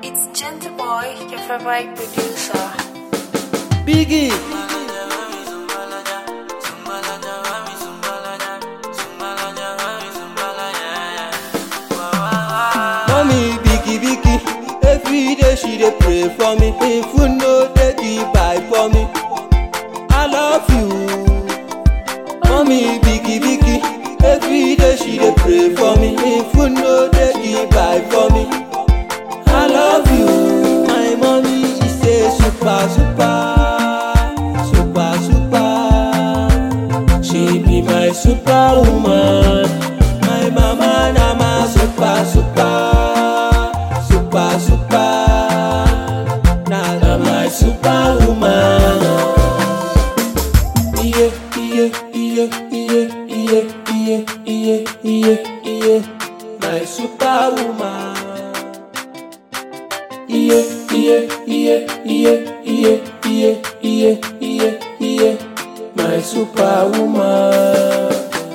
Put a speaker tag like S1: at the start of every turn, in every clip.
S1: It's Gentle Boy, your favorite producer.
S2: Biggie. Mommy biggie biggie, every day she dey pray for me. If food no dey give buy for me, I love you. Mommy biggie biggie, every day she dey pray for me. If food no dey give buy for me, I love you. My mommy she say super super, super super. She be my superwoman. My mama na my super super, super super. Na na my superwoman. Iye iye iye iye iye iye iye iye iye. My superwoman. Iye iye iye iye iye iye iye iye iye. My superwoman.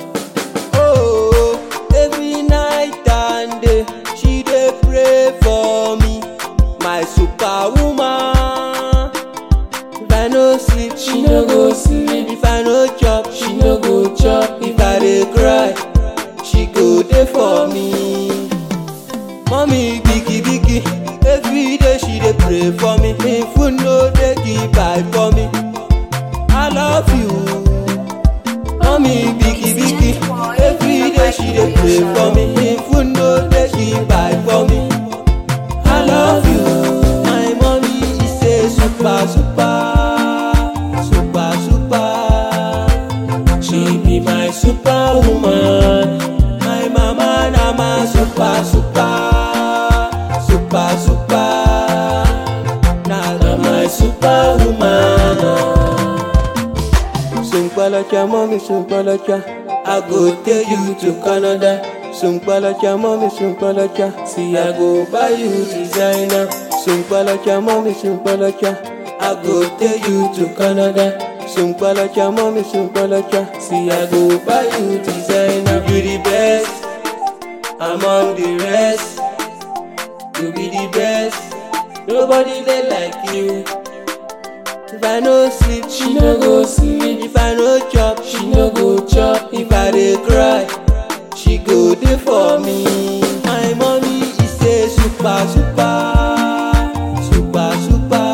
S2: Oh, every night and day she dey pray for me, my superwoman. If I no sleep, she no go sleep. If I no chop, she no go chop. If I dey cry, she go dey for me. Mommy biggie biggie, every day she dey pray for me. If food no dey give buy for me, I love you. Mommy biggie biggie, every day she dey pray for me. If food no dey give buy for me, I love you. My mommy she say super super, super super. She be my superwoman. My mama na my super super, super super. Na na my superwoman. Sumpalacha, mommy, Sumpalacha. I go take you to Canada. Sumpalacha, mommy, Sumpalacha. See, I go buy you designer. Sumpalacha, mommy, Sumpalacha. I go take you to Canada. Sumpalacha, mommy, Sumpalacha. See, I go buy you designer. You be the best among the rest. You be the best. Nobody dey like you. If I no sleep, she no go sleep. If I no chop, she no go chop. If I dey cry, she go dey for me. My mommy she say super super, super super.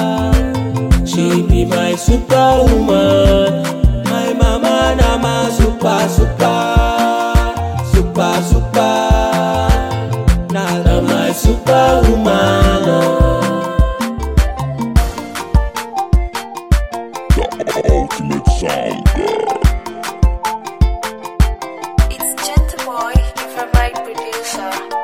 S2: She be my superwoman. My mama na my super super, super super. Na na my superwoman.
S3: Ultimate Sound God.
S1: It's Gentle Boy, your favorite producer.